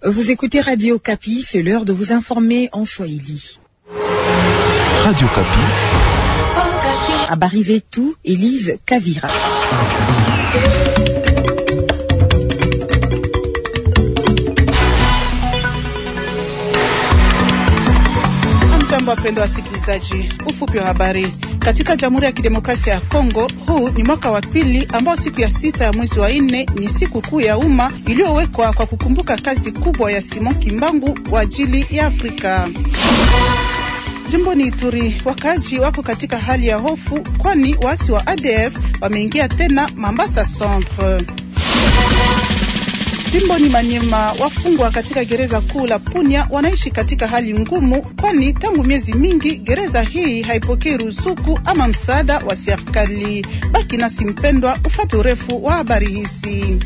Vous écoutez Radio Kapi, c'est l'heure de vous informer en Swahili. Radio Kapi. Habari zetu, Elise Kavira. Hamjambo, wapendwa wasikilizaji, ufupi wa habari. Katika Jamhuri ya Kidemokrasia ya Kongo, huu ni mwaka wa pili ambao siku ya sita ya mwezi wa nne ni siku kuu ya umma iliyowekwa kwa kukumbuka kazi kubwa ya Simon Kimbangu kwa ajili ya Afrika. Jimboni Ituri, wakaaji wako katika hali ya hofu, kwani waasi wa ADF wameingia tena Mambasa Centre. Jimboni Manyema, wafungwa katika gereza kuu la Punya wanaishi katika hali ngumu, kwani tangu miezi mingi gereza hii haipokei ruzuku ama msaada wa serikali. Baki nasi mpendwa, ufate urefu wa habari hizi.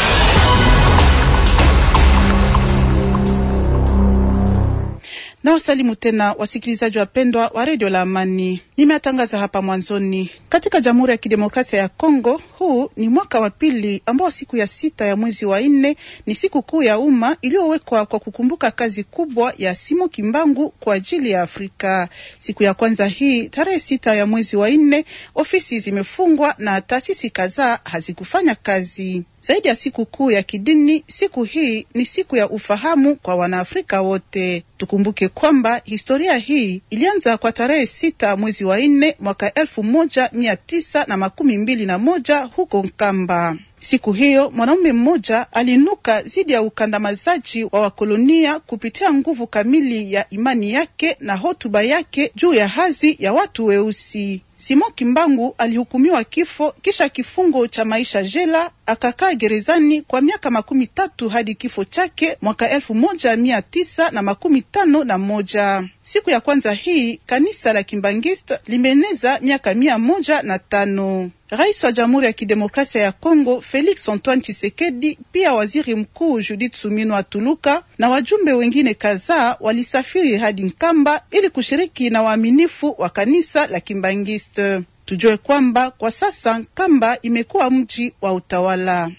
Na wasalimu tena wasikilizaji wapendwa wa redio la Amani. Nimeatangaza hapa mwanzoni, katika Jamhuri ya Kidemokrasia ya Kongo, huu ni mwaka wa pili ambao siku ya sita ya mwezi wa nne ni siku kuu ya umma iliyowekwa kwa kukumbuka kazi kubwa ya Simo Kimbangu kwa ajili ya Afrika. Siku ya kwanza hii tarehe sita ya mwezi wa nne, ofisi zimefungwa na taasisi kadhaa hazikufanya kazi. Zaidi ya siku kuu ya kidini, siku hii ni siku ya ufahamu kwa Wanaafrika wote. Tukumbuke kwamba historia hii ilianza kwa tarehe sita mwezi wa nne mwaka elfu moja mia tisa na makumi mbili na moja huko Nkamba. Siku hiyo mwanaume mmoja alinuka dhidi ya ukandamizaji wa wakolonia kupitia nguvu kamili ya imani yake na hotuba yake juu ya hadhi ya watu weusi. Simon Kimbangu alihukumiwa kifo kisha kifungo cha maisha jela, akakaa gerezani kwa miaka makumi tatu hadi kifo chake mwaka elfu moja mia tisa na makumi tano na moja. Siku ya kwanza hii kanisa la Kimbangiste limeeneza miaka mia moja na tano. Rais wa Jamhuri ya Kidemokrasia ya Kongo Felix Antoine Tshisekedi, pia waziri mkuu Judith Suminwa Tuluka na wajumbe wengine kadhaa walisafiri hadi Nkamba ili kushiriki na waaminifu wa kanisa la Kimbangiste. Tujue kwamba kwa sasa Nkamba imekuwa mji wa utawala.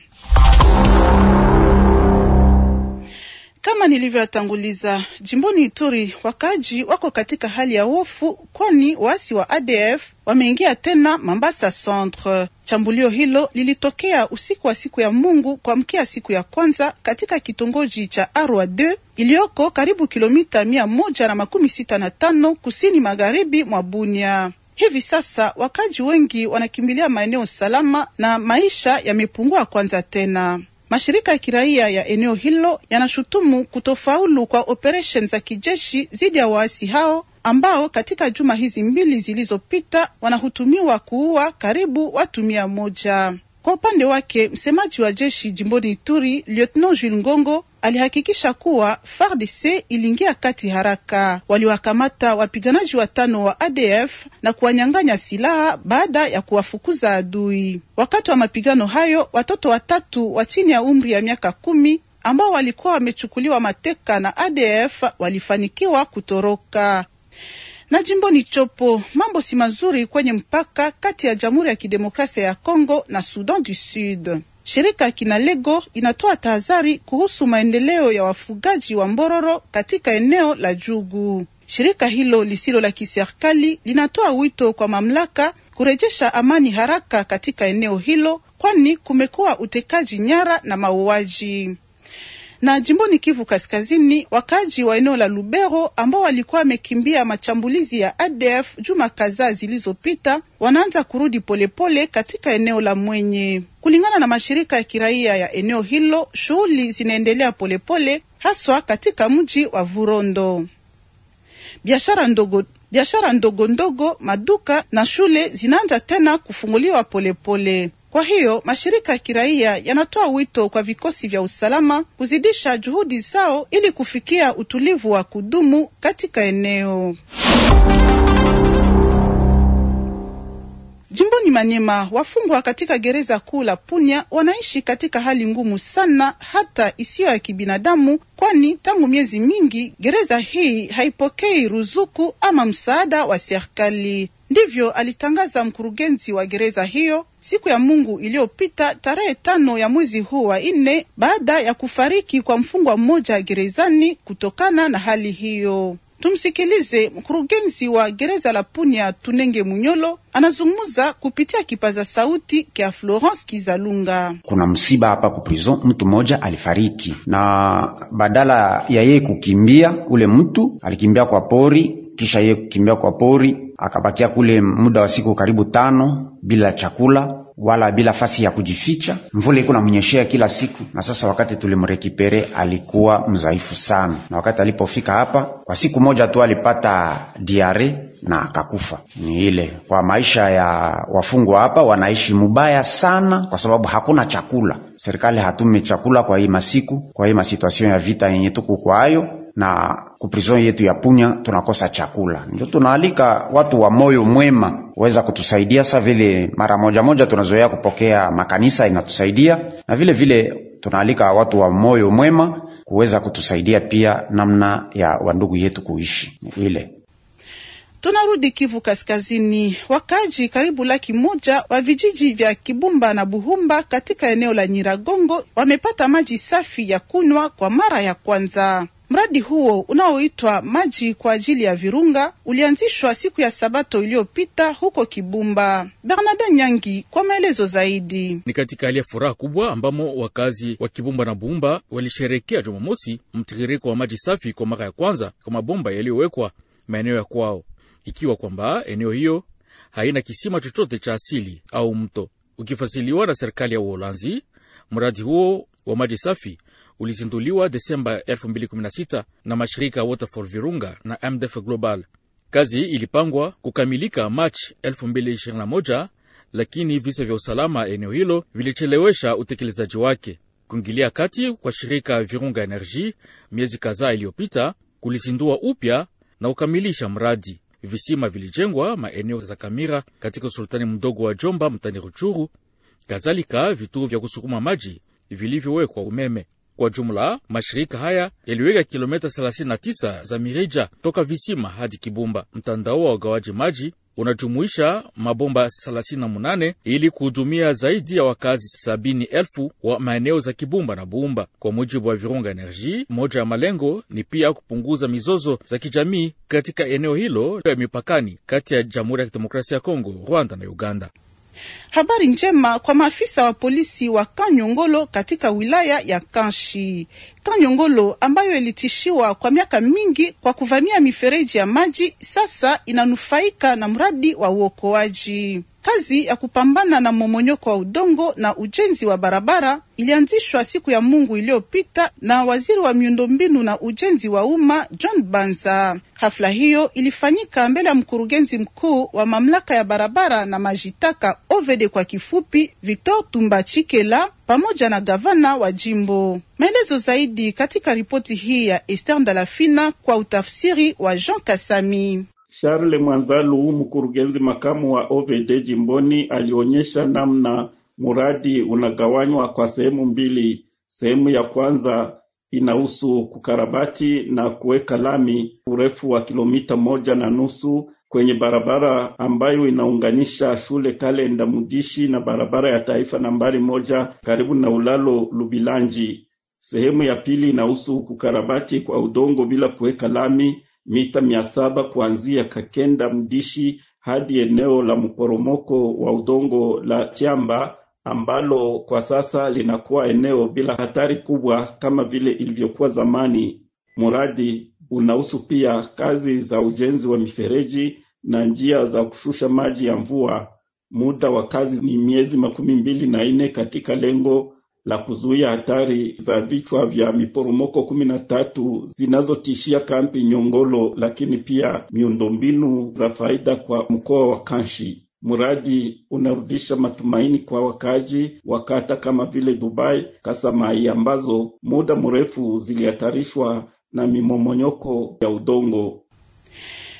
Kama nilivyotanguliza, jimboni Ituri wakaaji wako katika hali ya hofu, kwani waasi wa ADF wameingia tena Mambasa Centre. Chambulio hilo lilitokea usiku wa siku ya Mungu kuamkia siku ya kwanza katika kitongoji cha Arwa 2 iliyoko karibu kilomita mia moja na makumi sita na tano kusini magharibi mwa Bunia. Hivi sasa wakaji wengi wanakimbilia maeneo salama na maisha yamepungua kwanza tena. Mashirika ya kiraia ya eneo hilo yanashutumu kutofaulu kwa operesheni za kijeshi dhidi ya waasi hao ambao katika juma hizi mbili zilizopita wanahutumiwa kuua karibu watu mia moja. Kwa upande wake msemaji wa jeshi jimboni Ituri, Lieutenant Jules Ngongo alihakikisha kuwa FARDC iliingia kati haraka, waliwakamata wapiganaji watano wa ADF na kuwanyang'anya silaha baada ya kuwafukuza adui. Wakati wa mapigano hayo, watoto watatu wa chini ya umri ya miaka kumi ambao walikuwa wamechukuliwa mateka na ADF walifanikiwa kutoroka na jimboni Chopo mambo si mazuri kwenye mpaka kati ya Jamhuri ya Kidemokrasia ya Kongo na Sudan du Sud. Shirika Kinalego inatoa tahadhari kuhusu maendeleo ya wafugaji wa Mbororo katika eneo la Jugu. Shirika hilo lisilo la kiserikali linatoa wito kwa mamlaka kurejesha amani haraka katika eneo hilo, kwani kumekuwa utekaji nyara na mauaji na jimboni Kivu Kaskazini, wakaaji wa eneo la Lubero ambao walikuwa wamekimbia machambulizi ya ADF juma kadhaa zilizopita wanaanza kurudi polepole pole katika eneo la Mwenye. Kulingana na mashirika ya kiraia ya eneo hilo, shughuli zinaendelea polepole, haswa katika mji wa Vurondo. Biashara ndogo biashara ndogo ndogo, maduka na shule zinaanza tena kufunguliwa polepole pole. Kwa hiyo mashirika ya kiraia yanatoa wito kwa vikosi vya usalama kuzidisha juhudi zao ili kufikia utulivu wa kudumu katika eneo. Jimboni Manyema, wafungwa katika gereza kuu la Punya wanaishi katika hali ngumu sana, hata isiyo ya kibinadamu, kwani tangu miezi mingi gereza hii haipokei ruzuku ama msaada wa serikali. Ndivyo alitangaza mkurugenzi wa gereza hiyo siku ya Mungu iliyopita tarehe tano ya mwezi huu wa nne, baada ya kufariki kwa mfungwa mmoja gerezani kutokana na hali hiyo. Tumsikilize mkurugenzi wa gereza la Punya Tunenge Munyolo anazungumza kupitia kipaza sauti kya Florence Kizalunga. Kuna msiba hapa ku prison, mtu mmoja alifariki, na badala ya yeye kukimbia, ule mtu alikimbia kwa pori, kisha yeye kukimbia kwa pori akabakia kule muda wa siku karibu tano bila chakula wala bila fasi ya kujificha. Mvula iko namnyeshea kila siku, na sasa wakati tulimrekipere alikuwa mzaifu sana, na wakati alipofika hapa kwa siku moja tu alipata diare na akakufa. Ni ile kwa maisha ya wafungwa hapa, wanaishi mubaya sana, kwa sababu hakuna chakula. Serikali hatume chakula kwa hii masiku, kwa hii masituasion ya vita yenye tuko kwayo na kuprison yetu ya Punya tunakosa chakula. Ndio tunaalika watu wa moyo mwema weza kutusaidia, sa vile mara moja moja tunazoea kupokea makanisa inatusaidia, na vile vile tunaalika watu wa moyo mwema kuweza kutusaidia pia namna ya wandugu yetu kuishi ile Tunarudi Kivu Kaskazini. Wakaji karibu laki moja wa vijiji vya Kibumba na Buhumba katika eneo la Nyiragongo wamepata maji safi ya kunywa kwa mara ya kwanza. Mradi huo unaoitwa maji kwa ajili ya Virunga ulianzishwa siku ya Sabato iliyopita huko Kibumba. Bernarda Nyangi kwa maelezo zaidi. Ni katika hali ya furaha kubwa ambamo wakazi wa Kibumba na Buhumba walisherekea Jumamosi mtiririko wa maji safi kwa mara ya kwanza kwa mabomba yaliyowekwa maeneo ya kwao, ikiwa kwamba eneo hiyo haina kisima chochote cha asili au mto. Ukifasiliwa na serikali ya Uholanzi, mradi huo wa maji safi ulizinduliwa Desemba 2016 na mashirika Water for Virunga na MDF Global. Kazi ilipangwa kukamilika Machi 2021, lakini visa vya usalama eneo hilo vilichelewesha utekelezaji wake. Kuingilia kati kwa shirika Virunga Energy miezi kadhaa iliyopita kulizindua upya na kukamilisha mradi. Visima vilijengwa maeneo za Kamira katika usultani mdogo wa Jomba mtani Ruchuru, kadhalika vituo vya kusukuma maji vilivyowekwa umeme. Kwa jumla mashirika haya yaliweka kilomita 39 za mirija toka visima hadi Kibumba. Mtandao wa ugawaji maji unajumuisha mabomba 38 ili kuhudumia zaidi ya wakazi sabini elfu wa maeneo za Kibumba na Buumba. Kwa mujibu wa Virunga Energy, moja ya malengo ni pia kupunguza mizozo za kijamii katika eneo hilo ya mipakani kati ya Jamhuri ya Kidemokrasia ya Kongo, Rwanda na Uganda. Habari njema kwa maafisa wa polisi wa Kanyongolo katika wilaya ya Kanshi. Kanyongolo ambayo ilitishiwa kwa miaka mingi kwa kuvamia mifereji ya maji, sasa inanufaika na mradi wa uokoaji. Kazi ya kupambana na momonyoko wa udongo na ujenzi wa barabara ilianzishwa siku ya Mungu iliyopita na waziri wa miundombinu na ujenzi wa umma John Banza. Hafla hiyo ilifanyika mbele ya mkurugenzi mkuu wa mamlaka ya barabara na majitaka OVD kwa kifupi, Victor Tumbachikela pamoja na gavana wa jimbo. Maelezo zaidi katika ripoti hii ya Esther Ndalafina kwa utafsiri wa Jean Kasami. Charles Mwanzalu, mkurugenzi makamu wa OVD jimboni, alionyesha namna muradi unagawanywa kwa sehemu mbili. Sehemu ya kwanza inahusu kukarabati na kuweka lami urefu wa kilomita moja na nusu kwenye barabara ambayo inaunganisha shule Kalenda Mudishi na barabara ya taifa nambari moja karibu na ulalo Lubilanji. Sehemu ya pili inahusu kukarabati kwa udongo bila kuweka lami mita mia saba kuanzia Kakenda Mdishi hadi eneo la mporomoko wa udongo la Chamba ambalo kwa sasa linakuwa eneo bila hatari kubwa kama vile ilivyokuwa zamani. Mradi unahusu pia kazi za ujenzi wa mifereji na njia za kushusha maji ya mvua. Muda wa kazi ni miezi makumi mbili na nne katika lengo la kuzuia hatari za vichwa vya miporomoko kumi na tatu zinazotishia kampi Nyongolo, lakini pia miundombinu za faida kwa mkoa wa Kanshi. Mradi unarudisha matumaini kwa wakazi wa kata kama vile Dubai, Kasamai ambazo muda mrefu zilihatarishwa na mimomonyoko ya udongo.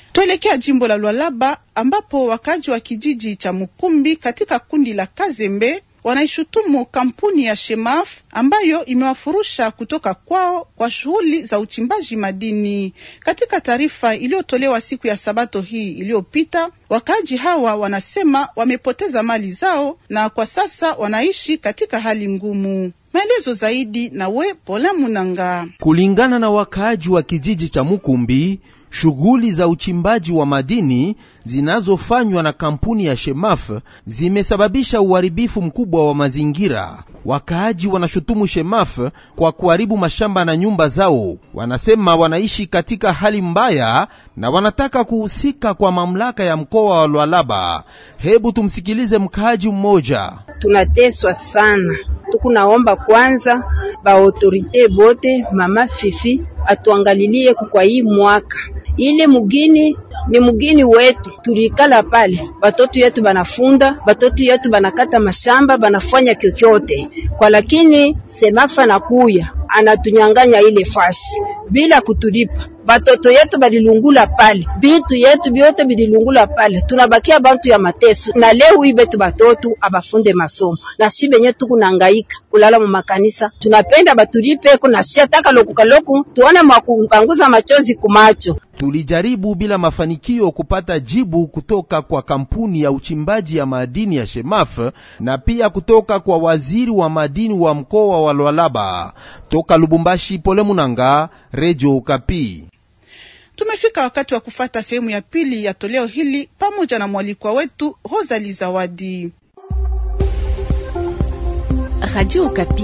Tuelekea jimbo la Lualaba ambapo wakaji wa kijiji cha Mukumbi katika kundi la Kazembe wanaishutumu kampuni ya Shemaf ambayo imewafurusha kutoka kwao kwa shughuli za uchimbaji madini. Katika taarifa iliyotolewa siku ya Sabato hii iliyopita, wakaaji hawa wanasema wamepoteza mali zao na kwa sasa wanaishi katika hali ngumu. Maelezo zaidi na we Pola Munanga. Kulingana na wakaaji wa kijiji cha Mukumbi, shughuli za uchimbaji wa madini zinazofanywa na kampuni ya Shemaf zimesababisha uharibifu mkubwa wa mazingira. Wakaaji wanashutumu Shemaf kwa kuharibu mashamba na nyumba zao. Wanasema wanaishi katika hali mbaya na wanataka kuhusika kwa mamlaka ya mkoa wa Lualaba. Hebu tumsikilize mkaaji mmoja. Tunateswa sana, tukunaomba kwanza ba autorite bote, mama Fifi atuangalilie kwa hii mwaka ile mugini ni mugini wetu, tulikala pale, batoto yetu banafunda, batoto yetu banakata mashamba, banafanya kyokyote kwa, lakini semafa nakuya anatunyanganya ile fashi bila kutulipa. Batoto yetu balilungula pale, bitu yetu byote bililungula pale, tunabakia bantu ya mateso. Na leo hii betu batoto abafunde masomo na shi benye tukunangaika kulala mu makanisa, tunapenda batulipe kuna shi ataka lokukaloku tuone mwakupanguza machozi kumacho. Tulijaribu bila mafanikio kupata jibu kutoka kwa kampuni ya uchimbaji ya madini ya Shemaf na pia kutoka kwa waziri wa madini wa mkoa wa Lualaba. Toka Lubumbashi, Pole Munanga, Radio Okapi. Tumefika wakati wa kufata sehemu ya pili ya toleo hili pamoja na mwalikwa wetu Rosalie Zawadi. Radio Okapi.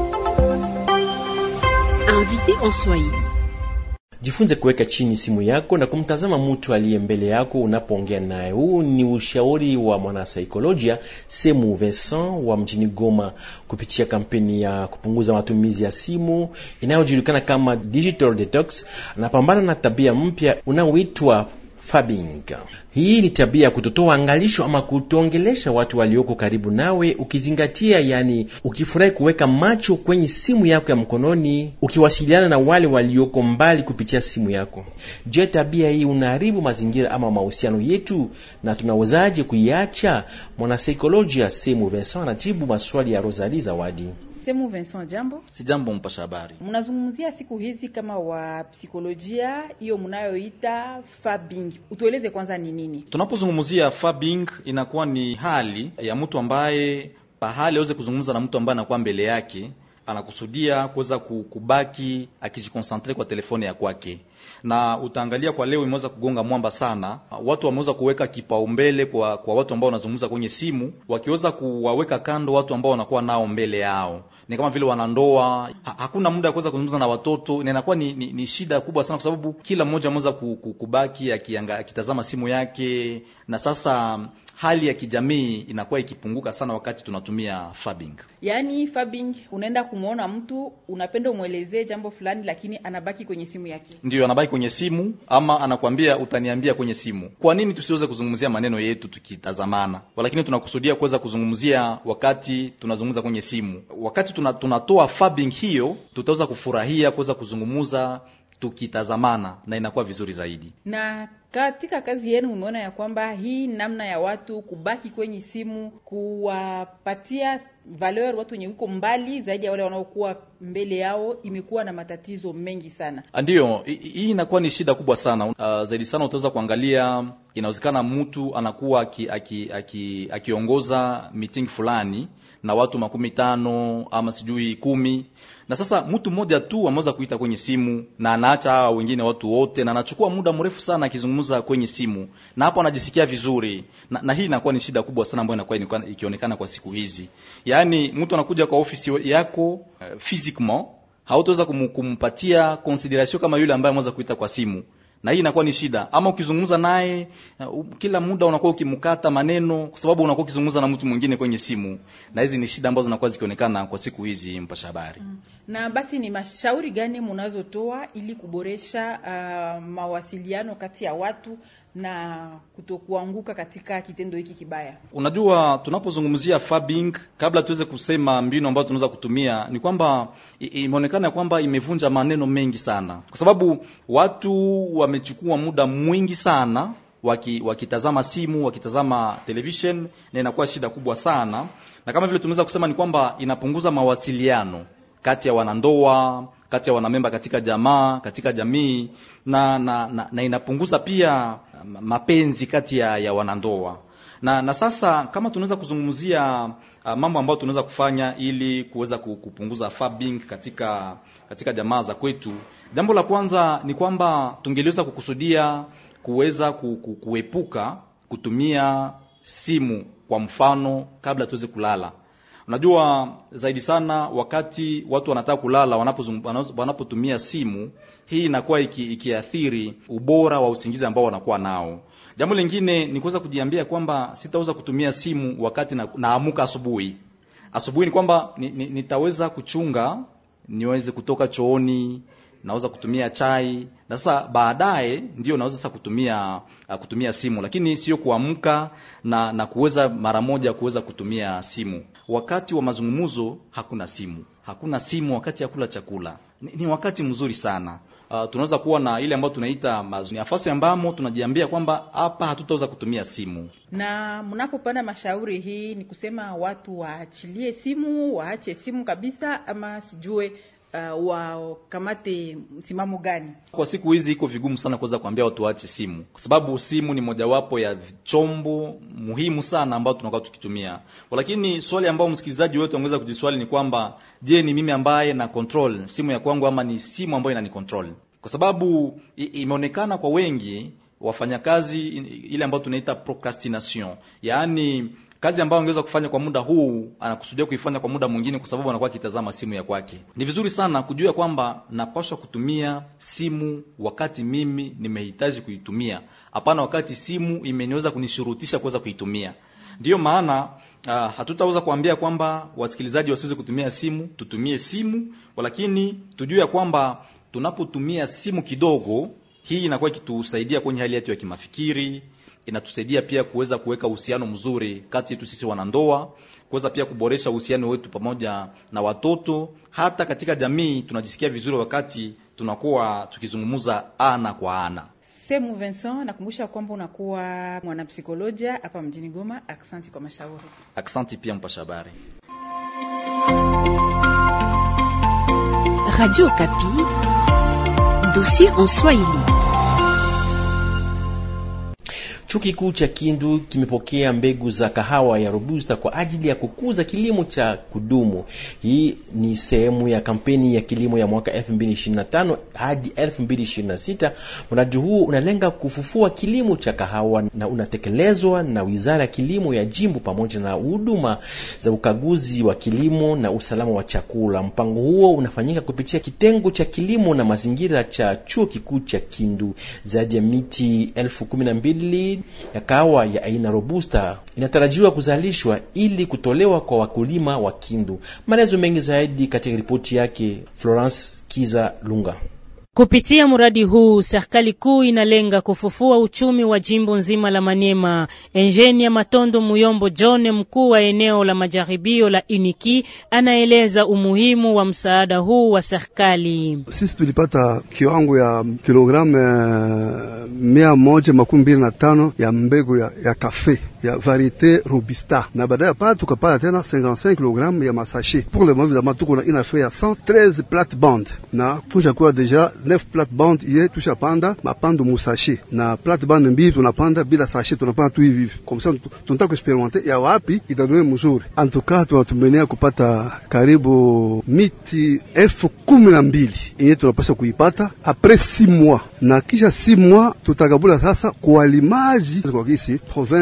Invité en Swahili. Jifunze kuweka chini simu yako na kumtazama mtu aliye mbele yako unapoongea naye. Huu ni ushauri wa mwanasaikolojia Semu Vincent wa mjini Goma kupitia kampeni ya kupunguza matumizi ya simu inayojulikana kama Digital Detox. Anapambana na tabia mpya unaoitwa Fabbing. Hii ni tabia ya kutotoa angalisho ama kutongelesha watu walioko karibu nawe, ukizingatia, yani ukifurahi kuweka macho kwenye simu yako ya mkononi, ukiwasiliana na wale walioko mbali kupitia simu yako. Je, tabia hii unaharibu mazingira ama mahusiano yetu, na tunawezaje kuiacha? Mwanasaikolojia Semu Vincent anajibu maswali ya Rosalie Zawadi. Semu Vincent, jambo. Si jambo, mpasha habari. Mnazungumzia siku hizi kama wa psikolojia hiyo mnayoita fabbing, utueleze kwanza ni nini? Tunapozungumzia fabbing, inakuwa ni hali ya mtu ambaye pahali aweze kuzungumza na mtu ambaye anakuwa mbele yake, anakusudia kuweza kubaki akijikonsentre kwa telefone ya kwake na utaangalia kwa leo imeweza kugonga mwamba sana. Watu wameweza kuweka kipaumbele kwa, kwa watu ambao wanazungumza kwenye simu, wakiweza kuwaweka kando watu ambao wanakuwa nao mbele yao. Ni kama vile wanandoa ha, hakuna muda wa kuweza kuzungumza na watoto, na inakuwa ni, ni, ni shida kubwa sana, kwa sababu kila mmoja ameweza kubaki akitazama simu yake, na sasa hali ya kijamii inakuwa ikipunguka sana wakati tunatumia fabbing. Yaani fabbing, unaenda kumwona mtu unapenda umwelezee jambo fulani, lakini anabaki kwenye simu yake, ndio anabaki kwenye simu, ama anakwambia utaniambia kwenye simu. Kwa nini tusiweze kuzungumzia maneno yetu tukitazamana, lakini tunakusudia kuweza kuzungumzia wakati tunazungumza kwenye simu? Wakati tuna, tunatoa fabbing hiyo, tutaweza kufurahia kuweza kuzungumza tukitazamana na inakuwa vizuri zaidi. Na katika kazi yenu umeona ya kwamba hii namna ya watu kubaki kwenye simu, kuwapatia valeur watu wenye uko mbali zaidi ya wale wanaokuwa mbele yao, imekuwa na matatizo mengi sana. Ndiyo, hii inakuwa ni shida kubwa sana. Uh, zaidi sana utaweza kuangalia, inawezekana mtu anakuwa akiongoza aki, aki, aki meeting fulani na watu makumi tano ama sijui kumi na sasa mtu mmoja tu ameweza kuita kwenye simu na anaacha hawa wengine watu wote, na anachukua muda mrefu sana akizungumza kwenye simu, na hapo anajisikia vizuri na, na hii inakuwa ni shida kubwa sana ambayo inakuwa ikionekana kwa siku hizi. Yaani mtu anakuja kwa ofisi yako uh, physiquement hautaweza kum, kumpatia consideration kama yule ambaye ameweza kuita kwa simu na hii inakuwa ni shida. Ama ukizungumza naye uh, kila muda unakuwa ukimkata maneno, kwa sababu unakuwa ukizungumza na mtu mwingine kwenye simu, na hizi ni shida ambazo zinakuwa zikionekana kwa siku hizi, mpasha habari mm. Na basi ni mashauri gani mnazotoa ili kuboresha uh, mawasiliano kati ya watu na kutokuanguka katika kitendo hiki kibaya. Unajua, tunapozungumzia fabing, kabla tuweze kusema mbinu ambazo tunaweza kutumia, ni kwamba imeonekana kwamba imevunja maneno mengi sana, kwa sababu watu wamechukua muda mwingi sana waki, wakitazama simu wakitazama television, na inakuwa shida kubwa sana, na kama vile tumeweza kusema ni kwamba inapunguza mawasiliano kati ya wanandoa, kati ya wanamemba katika jamaa, katika jamii na, na, na, na inapunguza pia mapenzi kati ya, ya wanandoa na, na sasa kama tunaweza kuzungumzia uh, mambo ambayo tunaweza kufanya ili kuweza kupunguza fabing katika katika jamaa za kwetu, jambo la kwanza ni kwamba tungeliweza kukusudia kuweza kuepuka kutumia simu kwa mfano kabla tuweze kulala. Unajua zaidi sana wakati watu wanataka kulala, wanapotumia simu hii inakuwa iki, ikiathiri ubora wa usingizi ambao wanakuwa nao. Jambo lingine ni kuweza kujiambia kwamba sitaweza kutumia simu wakati na, naamuka asubuhi. Asubuhi ni kwamba ni, ni, nitaweza kuchunga niweze kutoka chooni naweza kutumia chai na sasa baadaye ndio naweza sasa kutumia uh, kutumia simu, lakini sio kuamka na na kuweza mara moja kuweza kutumia simu. Wakati wa mazungumzo hakuna simu, hakuna simu wakati ya kula chakula. Ni, ni wakati mzuri sana. Uh, tunaweza kuwa na ile ambayo tunaita nafasi ambamo tunajiambia kwamba hapa hatutaweza kutumia simu. Na mnapopanda mashauri hii ni kusema watu waachilie simu, waache simu kabisa, ama sijue Uh, wakamate msimamo gani? Kwa siku hizi iko vigumu sana kuweza kuambia watu waache simu, kwa sababu simu ni mojawapo ya chombo muhimu sana ambao tunakuwa tukitumia. Lakini swali ambao msikilizaji wetu angeweza kujiswali ni kwamba, je, ni mimi ambaye na control simu ya kwangu ama ni simu ambayo inani control? Kwa sababu imeonekana kwa wengi wafanyakazi ile ambayo tunaita procrastination, yaani kazi ambayo angeweza kufanya kwa muda huu anakusudia kuifanya kwa muda mwingine, kwa sababu anakuwa akitazama simu ya kwake. Ni vizuri sana kujua kwamba napaswa kutumia simu wakati mimi nimehitaji kuitumia, hapana wakati simu imeniweza kunishurutisha kuweza kuitumia. Ndiyo maana uh, hatutaweza kuambia kwamba wasikilizaji wasiweze kutumia simu. Tutumie simu, lakini tujue ya kwamba tunapotumia simu kidogo, hii inakuwa ikitusaidia kwenye hali yetu ya kimafikiri inatusaidia pia kuweza kuweka uhusiano mzuri kati yetu sisi wanandoa, kuweza pia kuboresha uhusiano wetu pamoja na watoto. Hata katika jamii tunajisikia vizuri wakati tunakuwa tukizungumza ana kwa ana. Semu Vincent, nakumbusha kwamba unakuwa mwanapsikolojia hapa mjini Goma. Aksanti kwa mashauri. Aksanti pia mpasha habari. Radio Kapi, dossier en Swahili. Chuo kikuu cha Kindu kimepokea mbegu za kahawa ya Robusta kwa ajili ya kukuza kilimo cha kudumu. Hii ni sehemu ya kampeni ya kilimo ya mwaka 2025 hadi 2026. Mradi huu unalenga kufufua kilimo cha kahawa na unatekelezwa na Wizara ya Kilimo ya Jimbo pamoja na huduma za ukaguzi wa kilimo na usalama wa chakula. Mpango huo unafanyika kupitia kitengo cha kilimo na mazingira cha chuo kikuu cha Kindu. Zaidi ya miti elfu kumi na mbili ya kahawa ya aina Robusta inatarajiwa kuzalishwa ili kutolewa kwa wakulima wa Kindu. Maelezo mengi zaidi katika ripoti yake Florence Kiza Lunga. Kupitia mradi huu serikali kuu inalenga kufufua uchumi wa jimbo nzima la Maniema. Enjenia Matondo Muyombo John, mkuu wa eneo la majaribio la Uniki, anaeleza umuhimu wa msaada huu wa serikali. Sisi tulipata kiwango ya kilogramu mia moja makumi mbili na tano ya mbegu ya, ya kafe ya variete robusta, na baadaye pale tukapata tena 55 kg ya masashe. Pour le moment évidemment tuko na ina fait ya 113 plate bande na tushakuwa deja 9 plate bande iye tushapanda mapando musashe na plate bande mbili tunapanda bila sashe, tunapanda tu hivi hivi comme ça, tunataka kuexperimenter ya wapi itadone mzuri. En tout cas tunatumenea kupata karibu miti elfu kumi na mbili iye tunapasha kuipata apres 6 mois, na kisha 6 mois tutakabula sasa kualimaji kwa kisi province yetu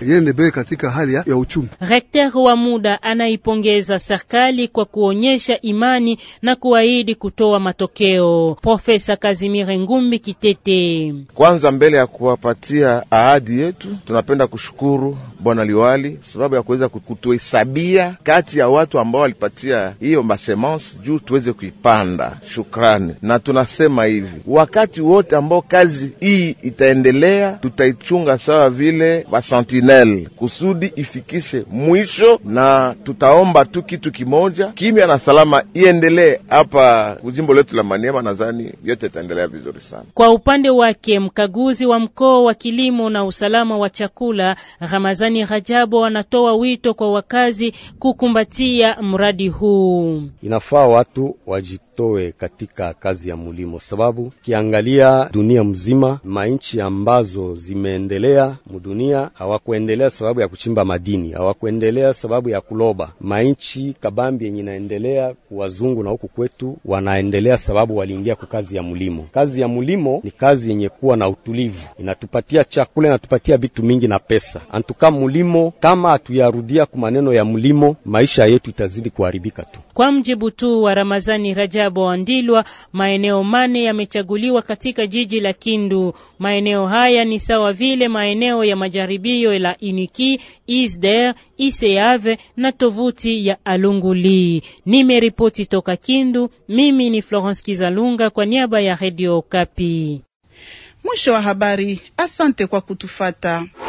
iende mbele katika hali ya, ya uchumi. Rekter wa muda anaipongeza serikali kwa kuonyesha imani na kuahidi kutoa matokeo. Profesa Kazimire Ngumbi Kitete: kwanza, mbele ya kuwapatia ahadi yetu, tunapenda kushukuru bwana liwali sababu ya kuweza kutuhesabia kati ya watu ambao walipatia hiyo masemence juu tuweze kuipanda. Shukrani, na tunasema hivi, wakati wote ambao kazi hii itaendelea, tutaichunga sawa vile basentinel kusudi ifikishe mwisho, na tutaomba tu kitu kimoja, kimya na salama iendelee hapa kujimbo letu la Maniema. Nadhani yote itaendelea vizuri sana. Kwa upande wake mkaguzi wa mkoa wa kilimo na usalama wa chakula Ramazani Rajabo anatoa wito kwa wakazi kukumbatia mradi huu. Inafaa watu wajitoe katika kazi ya mulimo, sababu kiangalia dunia mzima, mainchi ambazo zimeendelea mudunia hawakuendelea sababu ya kuchimba madini, hawakuendelea sababu ya kuloba. Mainchi kabambi yenye inaendelea wazungu na huku kwetu wanaendelea sababu waliingia kwa kazi ya mulimo. Kazi ya mulimo ni kazi yenye kuwa na utulivu, inatupatia chakula, inatupatia vitu mingi na pesa. Antuka mulimo, kama hatuyarudia ku maneno ya mulimo, maisha yetu itazidi kuharibika tu. Kwa mjibu tu wa Ramazani Rajabo Wandilwa, maeneo mane yamechaguliwa katika jiji la Kindu. Maeneo haya ni sawa vile maeneo ya majaribio la Uniki, Isder, Iseave na tovuti ya Alunguli. Nimeripoti toka Kindu, mimi ni Florence Kizalunga kwa niaba ya Radio Kapi. Mwisho wa habari. Asante kwa kutufata.